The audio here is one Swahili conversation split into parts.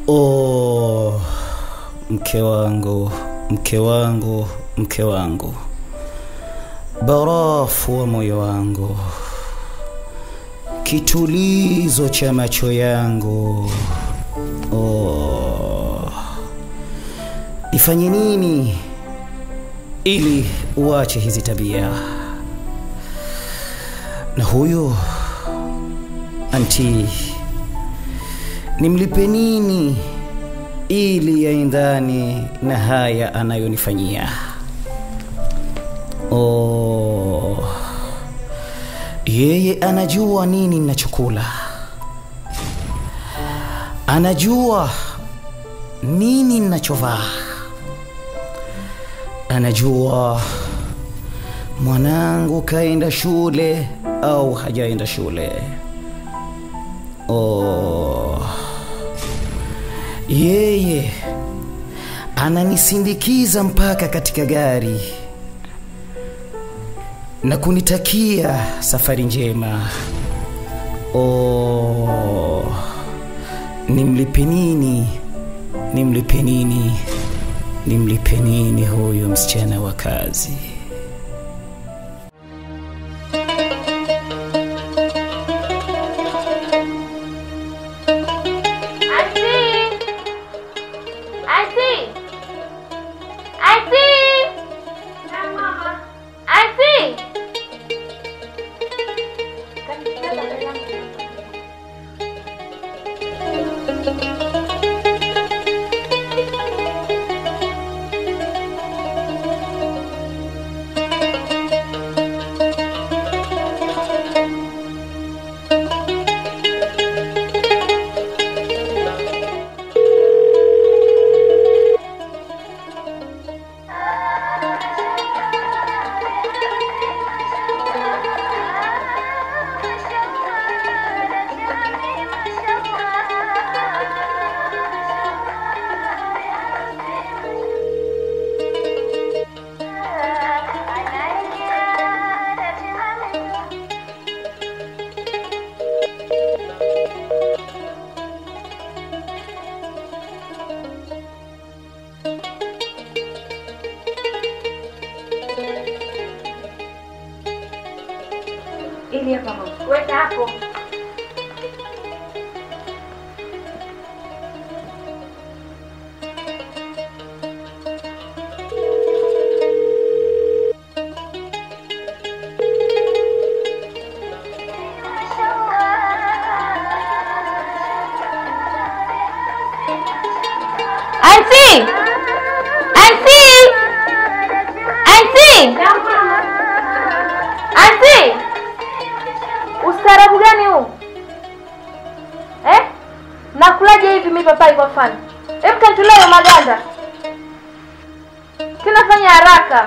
Oh, mke wangu, mke wangu, mke wangu, barafu wa moyo wangu, kitulizo cha macho yangu. Oh, ifanye nini ili uache hizi tabia? Na huyu anti nimlipe nini ili yaendane na haya anayonifanyia? Oh, yeye anajua nini ninachokula, anajua nini ninachovaa, anajua mwanangu kaenda shule au hajaenda shule. Oh, yeye ananisindikiza mpaka katika gari na kunitakia safari njema. Oh, nimlipe nini? Nimlipe nini? Nimlipe nini huyu msichana wa kazi? Auntie! Auntie! Auntie! Auntie! Ili hapa mama. Weka hapo. Auntie! Auntie! Auntie! Auntie! Ustaarabu gani huu? Eh? Nakulaje hivi mimi papai kwa mfano? Hebu kanitolee hayo maganda. Tena fanya haraka.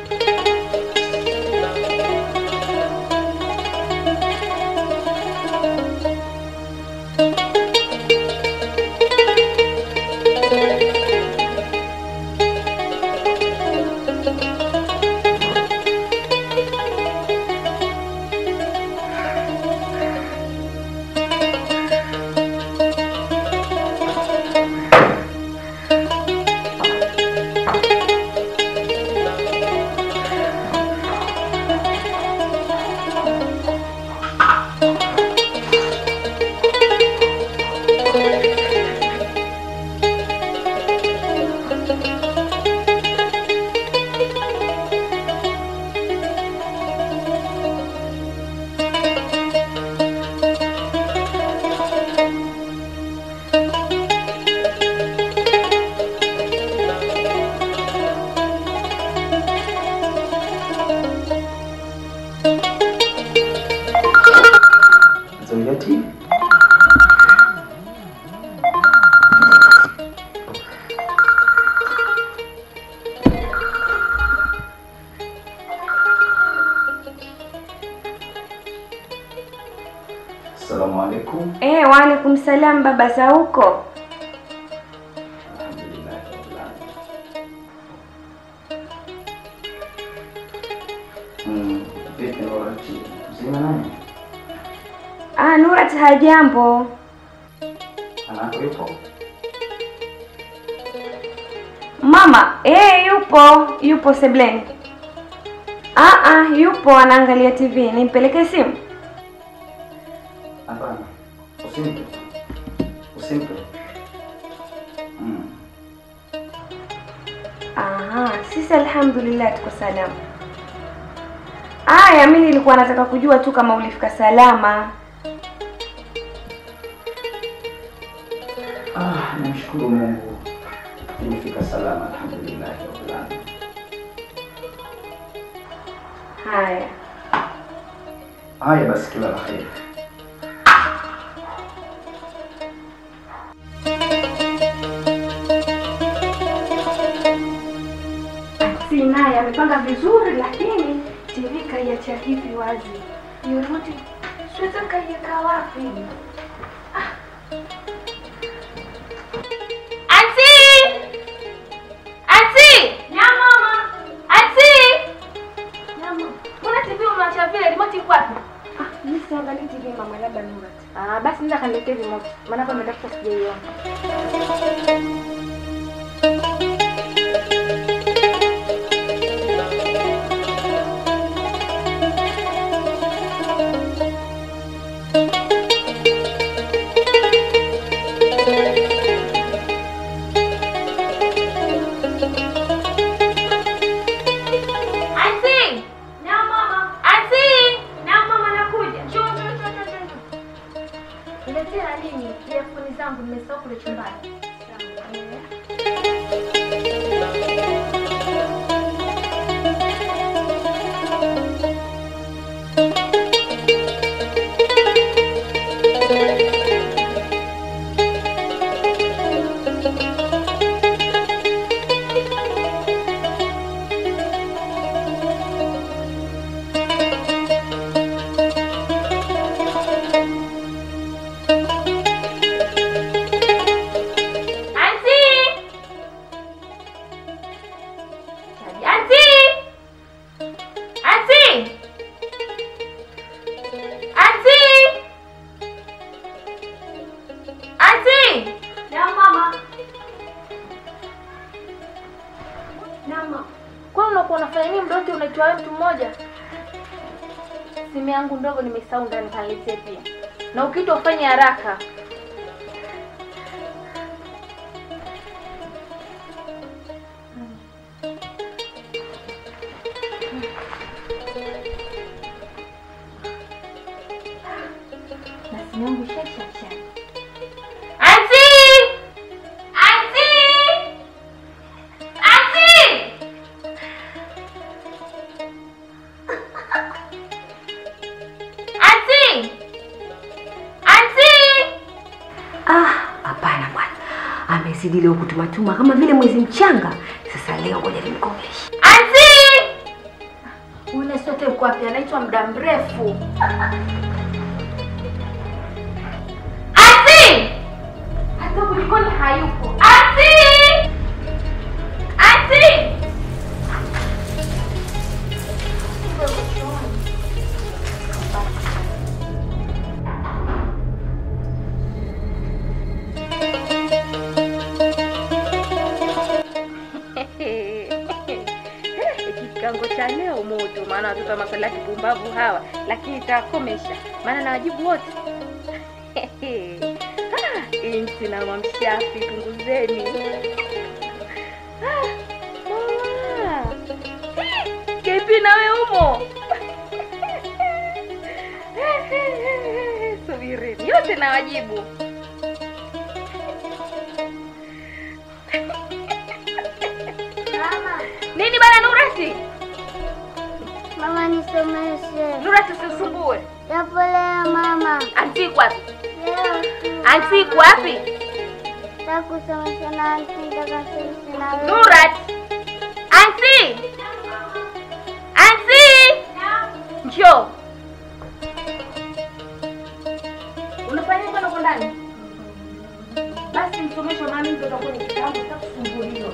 Zawiyati? Assalamu alaikum. Eh, waalaikum salam baba za huko. Alhamdulillah rabbil alamin. Mm, vipi Nurati? Mzima nani? Ah, Nurat hajambo. Anako yupo? Mama, eh, yupo yupo sebleni. Ah, ah, yupo anaangalia TV. Nimpelekee simu? Hapana, usimpe, usimpe. Mm. Aha, sisi alhamdulillah tuko salama. Aya, mimi nilikuwa nataka kujua tu kama ulifika salama. Ah, namshukuru Mungu nimefika salama, alhamdulillah rabbil alamin. Haya. Haya basi, kila la kheri. Si naye amepanga vizuri, lakini TV kaiacha hivi wazi. Yorudi, siwezi kaiweka wapi? Anti! Anti! Na mama, Anti! na mama. Mbona TV umeacha vile remote iko wapi? Ah, mimi siangalii TV mama, labda Nurat. Ah, basi nenda kaniletee remote. Maana hapa nimetafuta sijaiona. Anti! Na mama, Anti! na mama nakuja. Njoo, njoo, njoo, njoo, njoo. Niletea nini? Earphone zangu nimesahau kule chumbani. Anti! Chaji. Anti! Anti! Anti! Anti! Na mama. Na mama. Kwani unakuwa unafanya nini muda wote unaitwa wewe mtu mmoja? Simu yangu ndogo nimesahau ndani kaniletee pia. Na ukiitwa ufanye haraka. Na simu yangu shasha Anti! Anti! Anti! Anti! Anti! Ah, hapana bwana, amezidi leo kutumatuma kama vile mwezi mchanga. Sasa leo ngoja nimkomeshe. Anti! Ule sote uko wapi? Anaitwa muda mrefu. Anti! Hata kulikoni hayupo. Anti! Anti! Kikango cha leo moto, maana watoto wa maswali ya kipumbavu hawa, lakini itawakomesha, maana na wajibu wote. Ah, Inti na mamshafi, punguzeni. Ah, mama. Eh, Kepi nawe umo? Subirini, yote na wajibu. Mama, Nini bana Nurati? mama nisomeshe. Nurati usisumbue. Japo leo mama. Anti iko wapi? Leo tu. Anti iko wapi? Nataka kusomesha na anti nataka kusomesha na wewe. Nurat. Anti! Anti! Njoo. Unafanya nini huko ndani? Basi msomeshe mami ndio kwenye kitabu takusumbuliwa.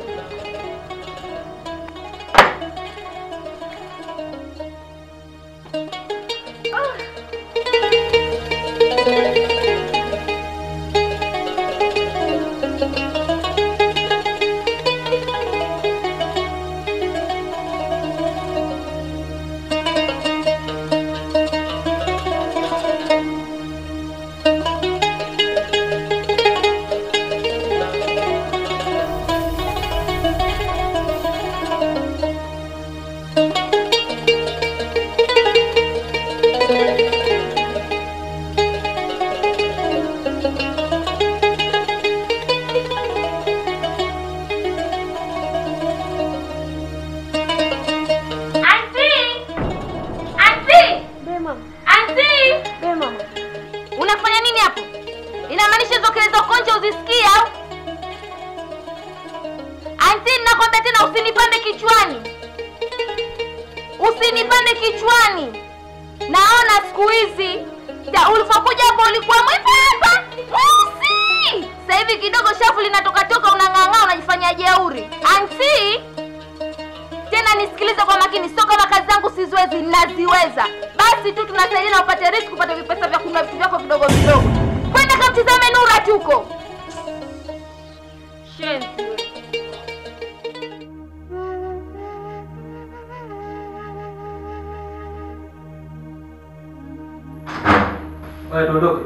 inamaanisha hizo kelele za konje uzisikie au anti nakwambia tena usinipande kichwani usinipande kichwani naona siku hizi ta- ulivyokuja hapo ulikuwa mwembamba mweusi sasa hivi kidogo shafu linatokatoka unang'ang'aa unajifanya jeuri anti tena nisikilize kwa makini sio kama kazi zangu siziwezi naziweza basi tu tunasaidiana upate riski upate vipesa vya kununua vitu vyako vidogo vidogo kwenda kamtizame nura tuko Shenzi wewe. Wewe tuondoke.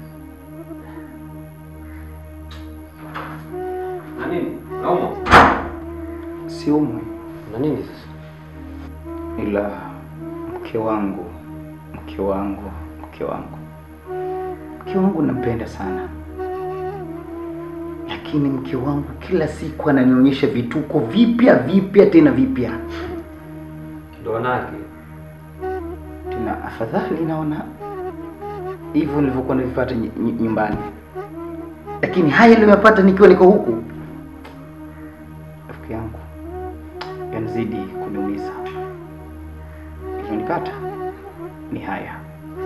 Na nini? Naumwa? Siumwi, Na nini sasa? ila mke wangu, mke wangu, mke wangu, mke wangu nampenda sana, lakini mke wangu kila siku ananionyesha vituko vipya vipya tena vipya Ndo wanawake. tena. Afadhali naona hivyo nilivyokuwa navipata ny- ny- nyumbani, lakini haya niliyopata nikiwa niko huku, rafiki yangu, yanazidi kuniumiza. Ilionipata ni haya.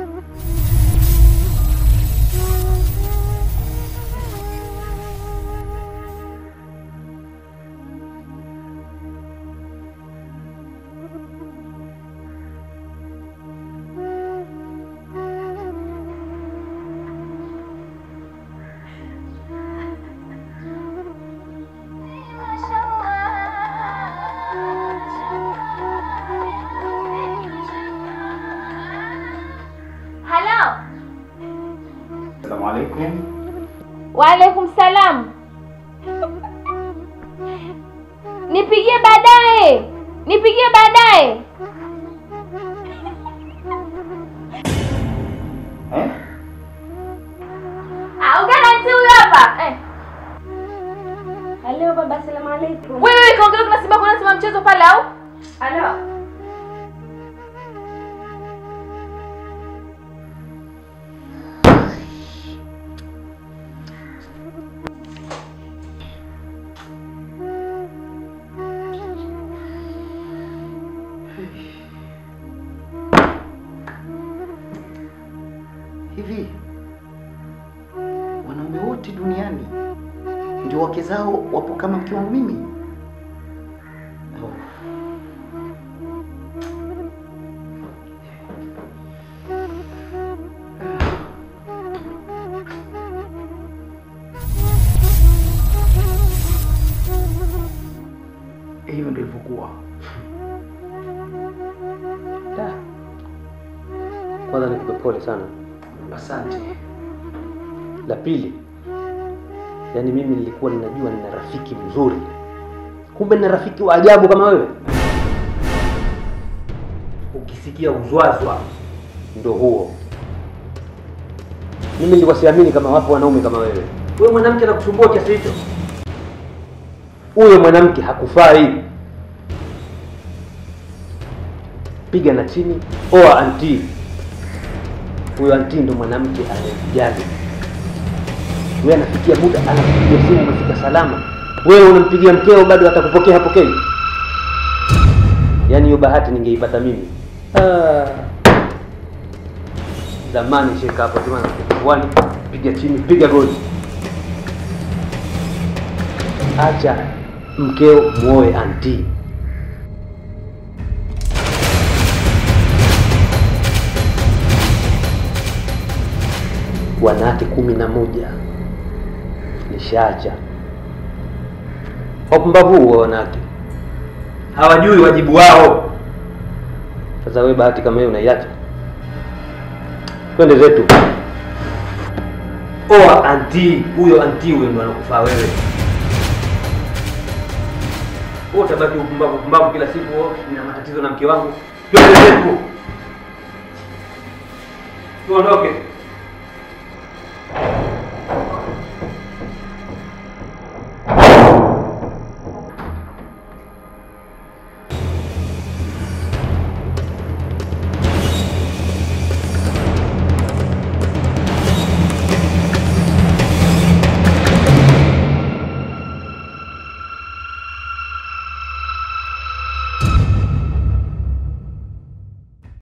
halo Assalamu alaikum. waalaikum salam nipigie baadaye nipigie baadaye Eh? Ah, ugana nti huyu hapa eh. Halo baba, asalamu alaikum. wewe kaongea kuna simba kuna simba mchezo pale au Halo. Hivi wanaume wote duniani ndio wake zao wapo kama mke wangu mimi? Oh. Hivyo ndio ilivyokuwa. Da. Kwanza nikupe pole sana. Asante. La pili, yaani mimi nilikuwa ninajua nina rafiki mzuri, kumbe nina rafiki wa ajabu kama wewe. Ukisikia uzwazwa ndo huo. Mimi nilikuwa siamini kama wapo wanaume kama wewe. Wewe mwanamke anakusumbua kiasi hicho? Huyo mwanamke hakufai. Piga na chini, oa anti. Huyo anti ndo mwanamke anayekujali wewe anafikia muda anakupigia simu umefika salama wewe unampigia mkeo bado atakupokea hapokei yaani hiyo bahati ningeipata mimi ah. zamani sheka hapo sema wani piga chini piga goli acha mkeo muoe anti wanawake kumi na moja nishaacha wapumbavu huo wanawake hawajui wajibu wao sasa wewe bahati kama hiyo unaiacha twende zetu oa anti huyo anti huyo ndo anakufaa wewe wewe utabaki upumbavu upumbavu kila siku oh, nina matatizo na mke wangu twende zetu tuondoke